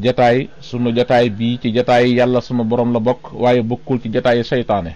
jataay sunu jataay bii ci jataay yàlla sunu borom la bokk waaye bokkul ci jataay seytaane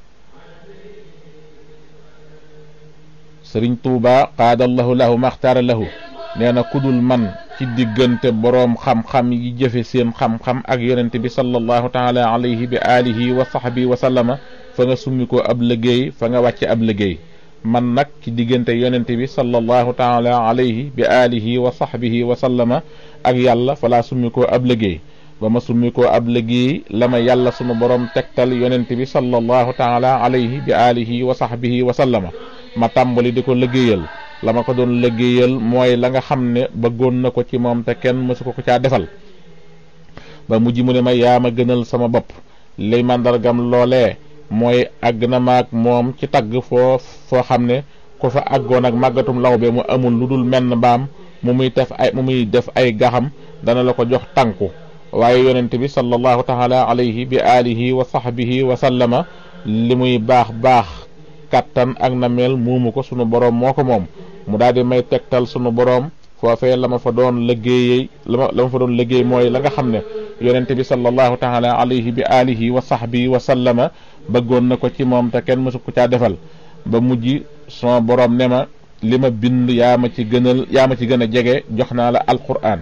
sëriñ tuuba qaadallahu lahu maxtaara lahu nee na kudul man ci diggante boroom xam-xam yi jëfe seen xam-xam ak yonent bi sallallahu taala alayhi bi alihi wa sahbi wa sallama fa nga summi ko ab liggéey fa nga wàcce ab liggéey man nag ci diggante yonent bi sallallahu taala alayhi bi alihi wa sahbihi wa sallama ak yàlla fa laa summi ko ab liggéey ba ma summi ko ab liggéey la ma yàlla sunu borom tegtal yonent bi sallallahu taala alayhi bi alihi wa sahbihi wa sallama ma tàmbali di ko liggéeyal la ma ko doon liggéeyal mooy la nga xam ne bëggoon na ko ci moom te kenn mësu ko ko caa defal ba mujj mu ne ma yaa ma gënal sama bopp li màndargam loolee mooy àgg na maag moom ci tagg foo foo xam ne ku fa àggoon ak màggatum lawbe mu amul lu dul menn mbaam mu muy def ay mu muy def ay gaxam dana la ko jox tànku waaye yonent bi sallallahu taala alayhi bi alihi wa sahbihi wa sallama li muy baax baax kattan ak na mel muumu ko sunu boroom moo ko moom mu daal di may tegtal sunu boroom foofee la ma fa doon liggéeyee la ma la ma fa doon liggéey mooy la nga xam ne yonente bi sallallahu taala alayhi bi alihi wa sahbihi wa sallama bëggoon na ko ci moom te kenn mësu ko caa defal ba mujj sama boroom ne ma li ma bind yaa ma ci gënal yaa ma ci gën a jege jox naa la alquran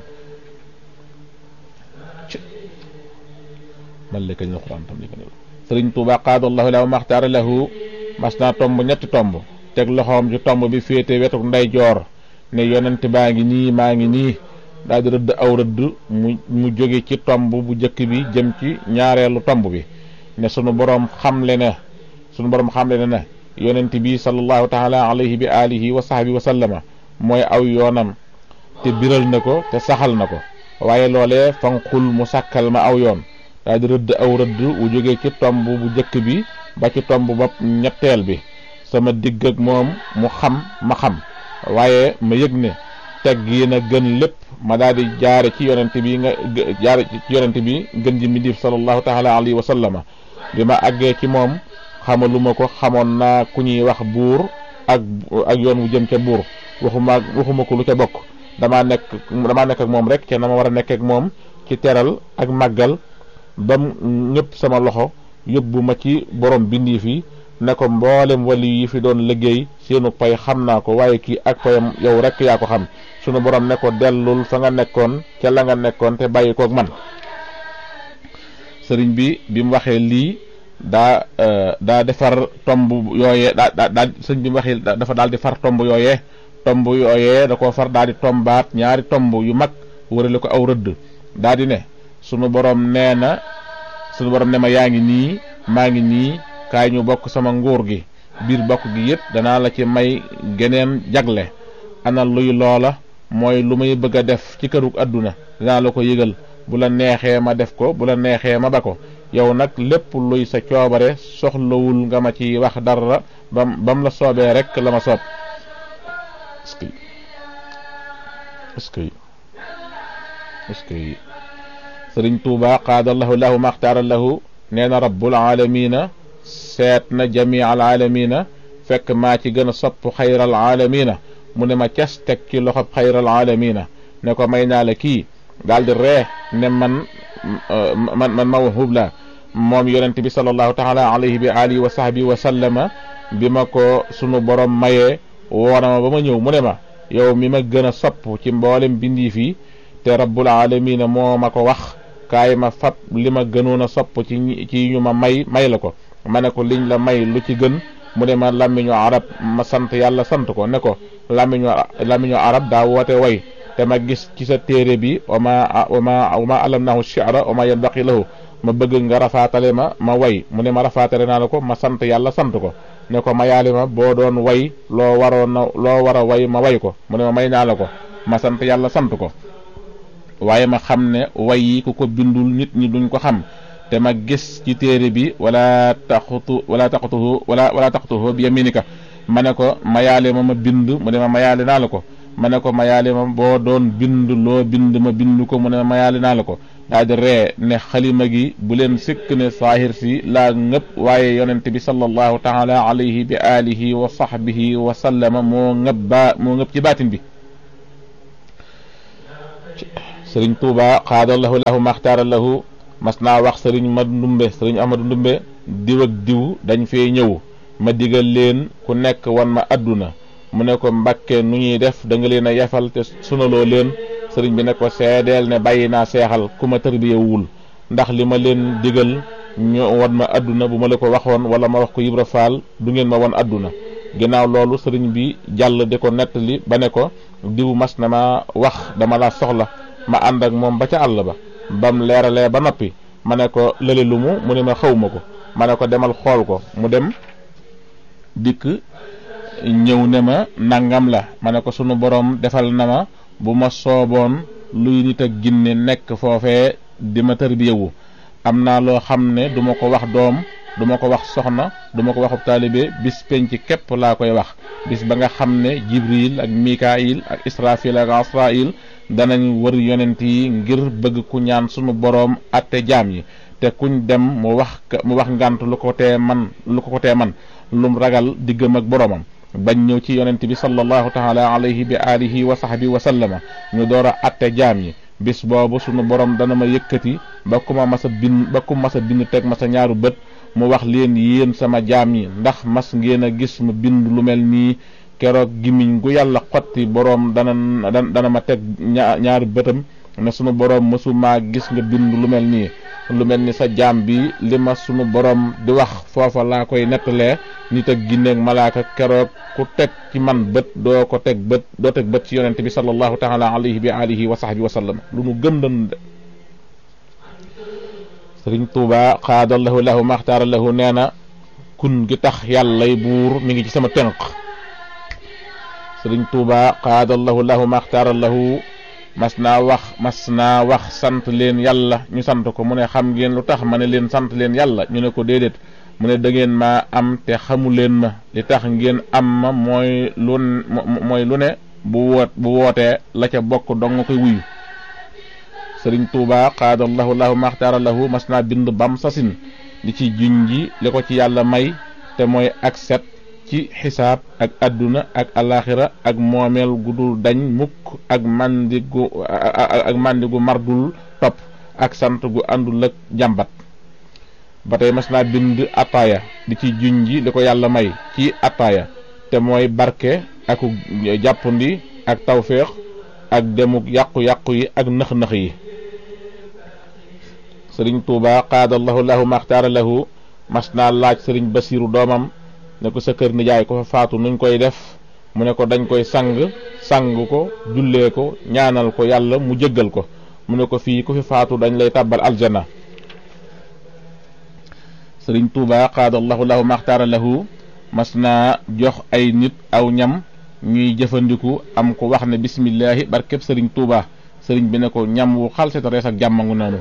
man la kañ alquran tam li gën sëriñ tuuba qaadallahu lahu maxtaara lahu mas naa tomb ñetti tomb teg loxoom ci tomb bi féete wetuk ndeyjoor ne yonent baa ngi nii maa ngi nii daal di rëdd aw rëdd mu mu jóge ci tomb bu njëkk bi jëm ci ñaareelu tomb bi ne sunu boroom xamle ne sunu boroom xamle ne ne yonent bi sallallahu taala alayhi bi alihi wa sahbi wa sallama mooy aw yoonam te biral na ko te saxal na ko waaye loolee fanqul mu sàkkal ma aw yoon daal di rëdd aw rëdd wu jóge ci tomb bu njëkk bi ba ci tomb bopp ñetteel bi sama digg ak moom mu xam ma xam waaye ma yëg ne teg yi na gën lépp ma daal di jaare ci yonent bi nga jaare ci yonent bi gën ji midif sallallahu taala alayhi wa sallama bi ma àggee ci moom xamaluma ko xamoon naa ku ñuy wax buur ak ak yoon wu jëm ca buur waxuma waxuma ko lu ca bokk damaa nekk damaa nekk ak moom rek ca na ma war a nekk ak moom ci teral ak màggal bam ñëpp sama loxo yóbbu ma ci borom bindi fi ne ko mboolem wali yi fi doon liggéey seenu pay xam naa ko waaye kii ak payam yow rek yaa ko xam sunu borom ne ko dellul fa nga nekkoon ca la nga nekkoon te bàyyi koog man sëriñ bi bi mu waxee lii daa daa defar tomb yooyee daa daa daa sëriñ bi mu waxee dafa daal di far tomb yooyee tomb yooyee da koo far daal di tombaat ñaari tomb yu mag wërale ko aw rëdd daa di ne sunu borom nee na sunu borom ne ma yaa ngi nii maa ngi nii kaay ñu bokk sama nguur gi biir bokk gi yëpp danaa la ci may geneen jagle ana luy loola mooy lu may bëgg a def ci kërug àdduna danaa la ko yëgal bu la neexee ma def ko bu la neexee ma ba ko yow nag lépp luy sa coobare soxlawul nga ma ci wax dara bam bam la soobee rek la ma soob est-ce que est-ce que est-ce que sëriñ tuuba qaadallahu lahu maxtaara lahu nee na rabbul aalamiina seet na jamii al aalamiina fekk maa ci gën a sopp xayral aalamiina mu ne ma cas teg ci loxob xayral aalamiina ne ko may naa la kii daal di ree ne man man man ma wahub la moom yonent bi sallallahu taala alayhi bi alihi wa sahbi wa sallama bi ma ko sunu borom mayee woona ma ba ma ñëw mu ne ma yow mi ma gën a sopp ci mboolem bindii fii te rabbul aalamiina moo ma ko wax kaay ma fab li ma gënoon a sopp ci ci ñu ma may may la ko ma ne ko liñ la may lu ci gën mu ne ma làmmiñu arab ma sant yàlla sant ko ne ko làmmiñu làmmiñu arab daa woote way te ma gis ci sa téere bi wama wama wama alamnahu shi'ra wama yanbaqi lahu ma bëgg nga rafaatale ma ma way mu ne ma rafaatale naa la ko ma sant yàlla sant ko ne ko ma yaali ma boo doon way loo waroon na loo war a way ma way ko mu ne ma may naa la ko ma sant yàlla sant ko waaye ma xam ne way yi ku ko bindul nit ñi duñ ko xam te ma gis ci téere bi wala taxutu wala taxutuhu wala wala taxutuhu bi yaminika ma ne ko mayaale ma ma bind mu ne ma mayaale naa la ko ma ne ko mayaale ma boo doon bind loo bind ma bind ko mu ne ma mayaale naa la ko daal di ree ne xalima gi bu leen sikk ne saahir si laa ngëpp waaye yonent bi sallallahu taala alayhi bi alihi wa sahbihi wa sallama moo ngëpp baa moo ngëpp ci baatin bi sëriñ Tuuba xaadallahu lahu maxtaara lahu mas naa wax sëriñ ma ndumbe sëriñ Ahmadu ndumbe diw ak diw dañ fee ñëw ma digal leen ku nekk wan ma àdduna mu ne ko mbàkke nu ñuy def da nga leen a yefal te sunaloo leen sëriñ bi ne ko seedeel ne bàyyi naa seexal ku ma tërbiyewul ndax li ma leen digal ñu wan ma àdduna bu ma la ko waxoon wala ma wax ko Ibra Faal du ngeen ma wan àdduna ginnaaw loolu sëriñ bi jàll di ko nettali ba ne ko diw mas na ma wax dama laa soxla ma ànd ak moom ba ca àll ba bam leeralee ba noppi ma ne ko lële lu mu mu ne ma xaw ma ko ma ne ko demal xool ko mu dem dikk ñëw ne ma nangam la ma ne ko sunu borom defal na ma bu ma sooboon luy nit ak ginne nekk foofee di ma tërbiyewu am naa loo xam ne du ma ko wax doom du ma ko wax soxna du ma ko waxub taalibe bis penc képp laa koy wax bis ba nga xam ne jibril ak mikail ak israfil ak asrail danañ wër yonent yi ngir bëgg ku ñaan sunu boroom atte jaam yi te kuñ dem mu wax mu wax ngant lu ko tee man lu ko tee man lum ragal diggam ak boroomam bañ ñëw ci yonent bi sallallahu taala alayhi bi alihi wa sahbi wa sallama ñu door a atte jaam yi bis boobu sunu borom dana ma yëkkati ba ku ma masa bind ba ku masa bind teg masa ñaaru bët mu wax leen yéen sama jaam yi ndax mas ngeen a gis ma bind lu mel nii keroog gimiñ gu yàlla xotti boroom dana dana ma teg ñaari bëtam ne sunu boroom mësumaa gis nga bind lu mel nii lu mel ni sa jaam bi li ma sunu boroom di wax foofa laa koy nettalee nit ak ginneeg malaaka keroog ku teg ci man bët doo ko teg bët doo teg bët ci yonente bi sallallahu taala alayhi bi alihi wa sahbi wa sallam lu nu gëm dan de sëriñ tuuba xaadallahu lahu maxtaara lahu nee na kun gi tax yàllay buur mi ngi ci sama tënk sëriñ tuuba xaadallahu lahu maxtaara lahu mas naa wax mas naa wax sant leen yàlla ñu sant ko mu ne xam ngeen lu tax ma ne leen sant leen yàlla ñu ne ko déedéet mu ne da ngeen maa am te xamu leen ma li tax ngeen am ma mooy lu mooy lu ne bu woot bu wootee la ca bokk dong nga koy wuyu sëriñ tuuba xaadallahu lahu maxtaara lahu mas naa bind bam sasin li ci junji li ko ci yàlla may te mooy ak set ci xisaab ak àdduna ak alaxira ak moomeel gu dul dañ mukk ak màndigu ak màndigu mardul topp ak sant gu àndul ak jàmbat ba tey mas naa bind attaaya di ci junji li ko yàlla may ci attaaya te mooy barke ak jàppandi ak tawféex ak demuk yàqu-yàqu yi ak nëx-nëx yi sëriñ tuuba qaadallahu lahu maxtaara lahu mas naa laaj sëriñ basiiru doomam ne ko sa kër nijaay ko fa faatu nuñ koy def mu ne ko dañ koy sang sang ko jullee ko ñaanal ko yàlla mu jëggal ko mu ne ko fii ku fi faatu dañ lay tàbbal aljana sëriñ tuuba qaadallahu lahu maxtaara lahu mas naa jox ay nit aw ñam ñuy jëfandiku am ko wax ne bismillahi barkeb sëriñ tuuba sëriñ bi ne ko ñam wu xalseta rees ak jàmmangu noonu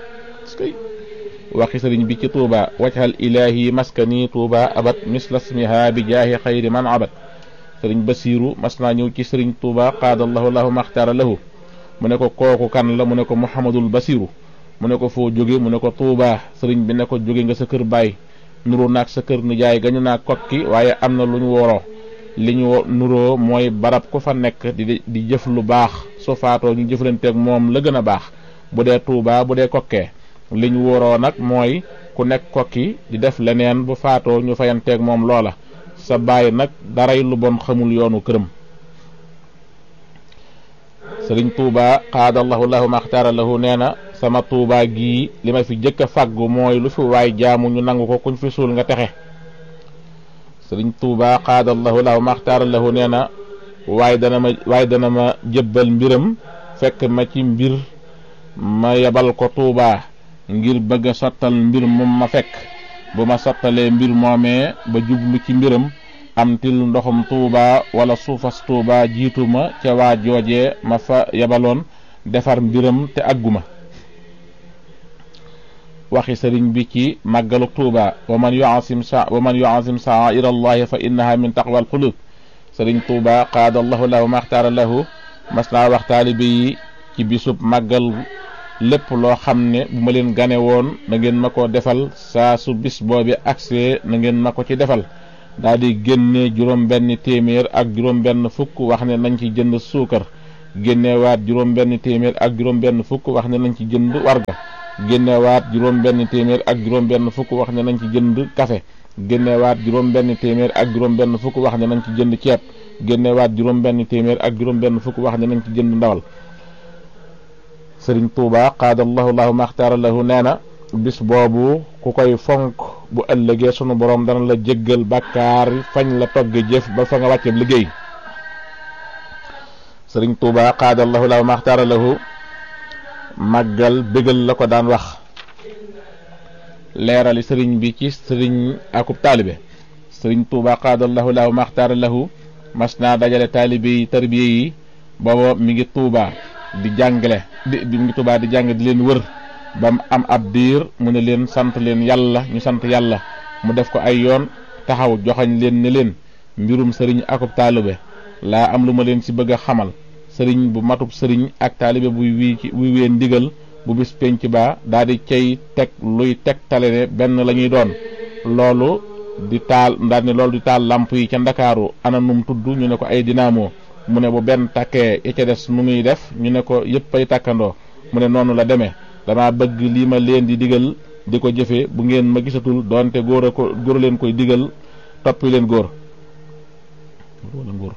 waxi sëriñ bi ci tuuba wajhal ilahi maskani tuuba abat misla smiha bi jaahi xayri man abat sëriñ basiiru mas naa ñëw ci sëriñ tuuba qaadallahu lahu maxtaara lahu mu ne ko kooku kan la mu ne ko muhammadul basiiru mu ne ko foo jóge mu ne ko tuuba sëriñ bi ne ko jóge nga sa kër baay nuru naag sa kër nijaay gañu naa kokki waaye am na lu ñu woroo li ñu nuroo mooy barab ku fa nekk di di jëf lu baax su faatoo ñu jëflanteeg moom la gën a baax bu dee tuuba bu dee kokkee li ñu wóoroo nag mooy ku nekk kokki di def leneen bu faatoo ñu fayanteeg moom loola sa baay nag daray lu bon xamul yoonu këram sëriñ tuuba xaadallahu lahu maxtaara lahu nee na sama tuuba gii li ma fi jëkk a fàggu mooy lu fi waay jaamu ñu nangu ko kuñ fi suul nga texe sëriñ tuuba xaadallahu lahu maxtaara lahu nee na waaye dana ma waaye dana ma jëbbal mbiram fekk ma ci mbir ma yebal ko tuuba ngir bëgg a sottal mbir moom ma fekk bu ma sottalee mbir moomee ba jublu ci mbiram am til ndoxum tuuba wala suufas tuuba jiitu ma ca waa joojee ma fa yebaloon defar mbiram te àgguma waxi sëriñ bi ci màggalu tuuba wa man yuasim sa wa man yuasim sa'air allahi fa innaha min taqwal qulub sëriñ tuuba qaada allahu lahu maxtaara lahu mas naa wax taalibe yi ci bisub màggal lépp loo xam ne bu ma leen gane woon na ngeen ma ko defal saa su bis boobi agsee na ngeen ma ko ci defal daal di génne juróom benn téeméer ak juróom benn fukk wax ne nañ ci jënd suukar génnewaat juróom benn téeméer ak juróom benn fukk wax ne nañ ci jënd warga génnewaat juróom benn téeméer ak juróom benn fukk wax ne nañ ci jënd café génnewaat juróom benn téeméer ak juróom benn fukk wax ne nañ ci jënd ceeb génnewaat juróom benn téeméer ak juróom benn fukk wax ne nañ ci jënd ndawal sëriñ tuuba qaadallahu lahu maxtaara lahu nee na bis boobu ku koy fonk bu ëllëgee sunu borom dana la jéggal bàkkaar fañ la togge jëf ba fa nga wàcce liggéey sëriñ tuuba qaadallahu lahu maxtaara lahu màggal bégal la ko daan wax leerali sëriñ bi ci sëriñ akub taalibe sëriñ tuuba qaadallahu lahu maxtaara lahu mas naa dajale taalibe yi tarbiye yi booba mi ngi tuuba di jàngale di mi ngi tuuba di jàng di leen wër ba mu am ab diir mu ne leen sant leen yàlla ñu sant yàlla mu def ko ay yoon taxaw joxañ leen ne leen mbirum sëriñ akub taalibe laa am lu ma leen ci bëgg a xamal sëriñ bu matub sëriñ ak taalibe buy wii ci buy wee ndigal bu bis penc ba daal di cay teg luy teg tale ne benn la ñuy doon loolu di taal daal ne loolu di taal lamp yi ca ndakaaru ana num tudd ñu ne ko ay dinaamo mu ne bu benn takkee ya ca des nu muy def ñu ne ko yëpp ay takkandoo mu ne noonu la demee dama bëgg lii ma leen di digal di ko jëfe bu ngeen ma gisatul doonte góor a ko góor leen koy digal toppi leen góor wala góor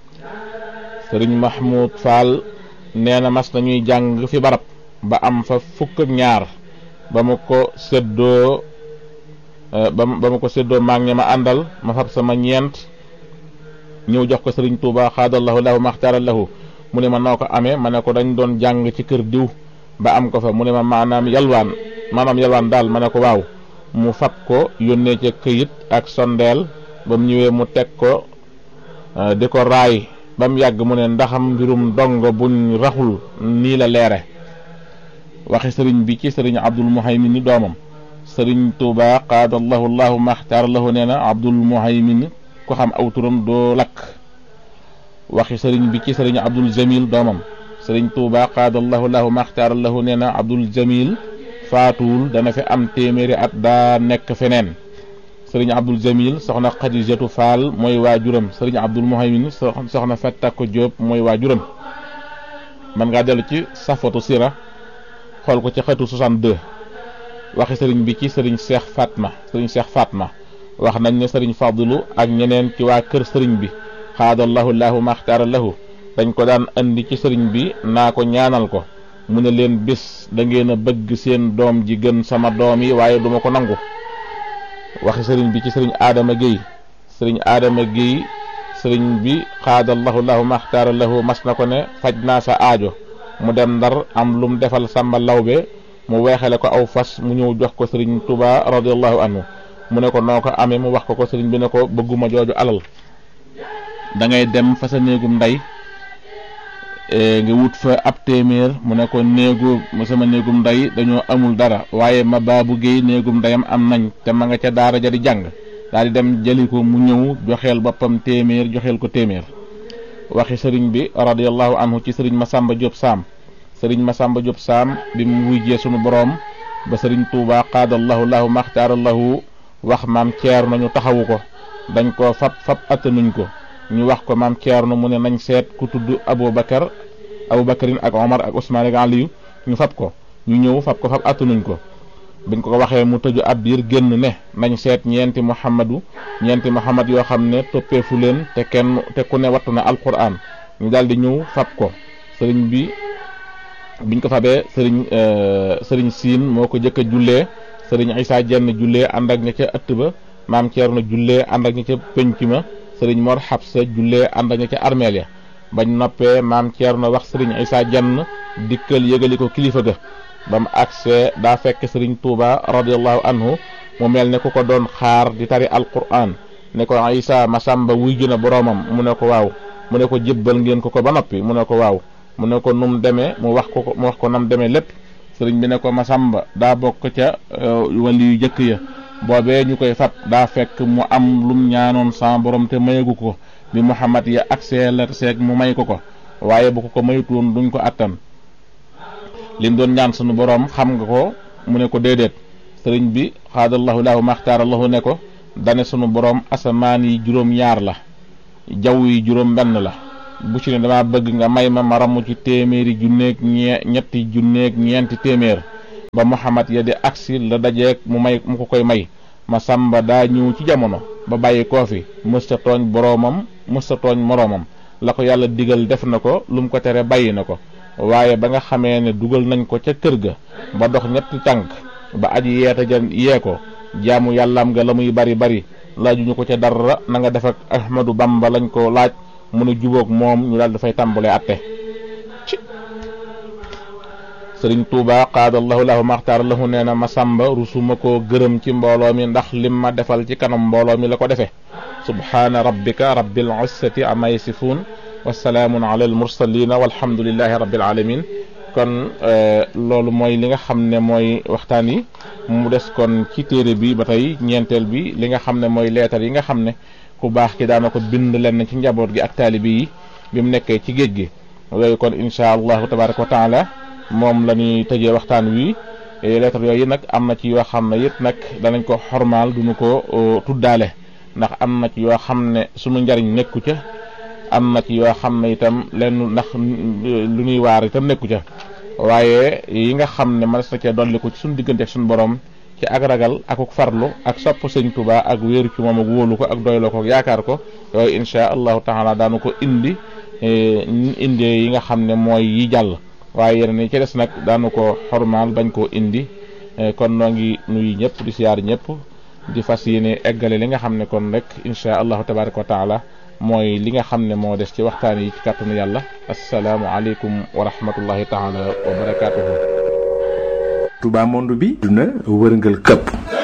sëriñ Mahmoud Fall nee na mas nañuy jàng fi barab ba am fa fukk ak ñaar ba ma ko séddoo ba ma ko séddoo maag ña ma àndal ma fab sama ñeent ñëw jox ko sëriñ Touba xaadallahu lahu maxtaaral lahu mu ne ma noo ko amee ma ne ko dañ doon jàng ci kër diw ba am ko fa mu ne ma maanaam yalwaan maanaam yalwaan daal ma ne ko waaw mu fab ko yónnee ca këyit ak sondeel ba mu ñëwee mu teg ko di ko raay ba mu yàgg mu ne ndaxam mbirum dongo buñ raxul nii la leere waxi sëriñ bi ci sëriñ abdul muhaymin ni doomam sëriñ tuuba qaadallahu llahu maxtaar lahu nee na abdul muhaymin ko xam aw turam doo lakk waxi sëriñ bi ci sëriñ abdul jamil doomam sëriñ tuuba qaadallahu lahu maxtaar lahu nee na abdul jamil faatuwul dana fi am téeméeri at daa nekk feneen sëriñ abdul jamil soxna xadijatu faal mooy waajuram sëriñ abdul muhaymin soxna fettakko jóob mooy waajuram man ngaa dellu ci safatu sira xool ko ci xetu 62 waxi sëriñ bi ci sëriñ seex fatma sëriñ seex fatma wax nañ ne sëriñ fadlu ak ñeneen ci waa kër sëriñ bi xaadallahu lahu maxtaara lahu dañ ko daan andi ci sëriñ bi naa ko ñaanal ko mu ne leen bis da ngeen a bëgg seen doom ji gën sama doom yi waaye duma ko nangu waxi sëriñ bi ci sëriñ aadama géy sëriñ aadama géy sëriñ bi xaadallahu lahu maxtaara lahu mas na ko ne faj naa sa aajo mu dem ndar am lum defal sàmba lawbe mu weexale ko aw fas mu ñëw jox ko sëriñ tuba radiallahu anhu mu ne ko noo ko amee mu wax ko ko sëriñ bi ne ko bëgguma jooju alal da ngay dem fa sa néegum ndey nga wut fa ab téeméer mu ne ko néegu sama néegum ndey dañoo amul dara waaye ma baabu géey néegum ndeyam am nañ te ma nga ca daara ja di jàng daal di dem jëli ko mu ñëw joxeel boppam téeméer joxeel ko téeméer waxi sëriñ bi radiallahu anhu ci sëriñ Masamba Diop Sam sëriñ Masamba Diop Sam bi mu wujjee sunu boroom ba sëriñ Touba qaadallahu lahu maxtaarallahu wax maam ceer nañu taxawu ko dañ ko fab fab attanuñ ko ñu wax ko maam Thierno mu ne nañ seet ku tudd Aboubacar Aboubacarin ak Omar ak Ousmane ak Aliou ñu fab ko ñu ñëw fab ko fab attanuñ ko biñ ko waxee mu tëju ab biir génn ne nañ seet ñeenti Muhammadu ñeenti Muhammad yoo xam ne toppeefu leen te kenn te ku ne wattu na alquran ñu daal di ñëw fab ko sëriñ bi biñ ko fabee sëriñ sëriñ Siin moo ko jëkk a jullee sëriñ Isaa jenn jullee ànd ak ña ca ëtt ba maam Thierno jullee ànd ak ña ca penc ma sëriñ Mor Xabsa jullee ànd ak ña ca armeel ya bañ noppee maam Thierno wax sëriñ Isaa jenn dikkal yëgali ko kilifa ga ba mu agsee daa fekk sëriñ Touba radiallahu anhu mu mel ne ku ko doon xaar di tari alquran ne ko Isaa Masamba wuy juna boroomam mu ne ko waaw mu ne ko jébbal ngeen ko ko ba noppi mu ne ko waaw mu ne ko num demee mu wax ko mu wax ko nam demee lépp sëriñ bi ne ko Masamba daa bokk ca wali yu jëkk ya boobee ñu koy fab daa fekk mu am lum ñaanoon sa borom te mayagu ko bi Muhammad ya agsee la seeg mu may ko ko waaye bu ko ko mayutoon duñ ko attan lim doon ñaan sunu borom xam nga ko mu ne ko déedéet sëriñ bi xaadallahu lahu maxtaarallahu ne ko dane sunu borom asamaan yi juróom ñaar la jaww yi juróom benn la bu ci ne dama bëgg nga may ma ma ramu ci téeméeri junneeg ñee ñetti junneeg ñeenti téeméer ba Muhammad ya di agsi la dajeeg mu may mu ko koy may ma sàmba daa ñëw ci jamono ba bàyyi koo fi mësta tooñ boroomam mësta tooñ moroomam la ko yàlla digal def na ko lu mu ko tere bàyyi na ko waaye ba nga xamee ne dugal nañ ko ca kër ga ba dox ñetti tànk ba aji yeeta ja yee ko jaamu yàllaam nga la muy bari bari laajuñu ko ca dara na nga def ak Ahmadu Bamba lañ ko laaj mu ne jubóog moom ñu daal dafay tàmbalee atte ci sëriñ Tuuba qaadallahu lahu maxtaar lahu nee na ma sàmba rusuma koo gërëm ci mbooloo mi ndax lim ma defal ci kanam mbooloo mi la ko defee subhaana rabbika rabbil izzati amma yasifuun wasalaamun ala al mursalina walhamdulillahi rabbil alamin kon loolu mooy li nga xam ne mooy waxtaan yi mu des kon ci téere bi ba tey ñeenteel bi li nga xam ne mooy leetar yi nga xam ne ku baax ki daana ko bind lenn ci njaboot gi ak taalibi yi bi mu nekkee ci géej gi yooyu kon insha allahu tabaraka wa taala moom la ñuy tëjee waxtaan wi leetar yooyu nag am na ci yoo xam ne yëpp nag danañ ko xormaal duñu ko tuddaale ndax am na ci yoo xam ne sunu njariñ nekku ca am na ci yoo xam ne itam lenn ndax lu ñuy waar itam nekku ca waaye yi nga xam ne mënees na cee dolliku ci suñu diggante ak suñu borom ci ak ragal ak farlu ak sopp sëñ Tuubaa ak wéeru ci moom ak wóolu ko ak doyloo ko ak yaakaar ko yooyu insha allahu taala daanu ko indi indi yi nga xam ne mooy yi jàll waaye yeneen yi ci des nag daanu ko xormaal bañ koo indi kon noo ngi nuyu ñëpp di siyaar ñëpp di fas yéene eggale li nga xam ne kon rek insha allahu tabaraka wa taala mooy li nga xam ne moo des ci waxtaan yi ci kàttanu yàlla asalaamu aleykum wa rahmatullahi taala wa barakaatuhu Touba monde bi duna wërngal këpp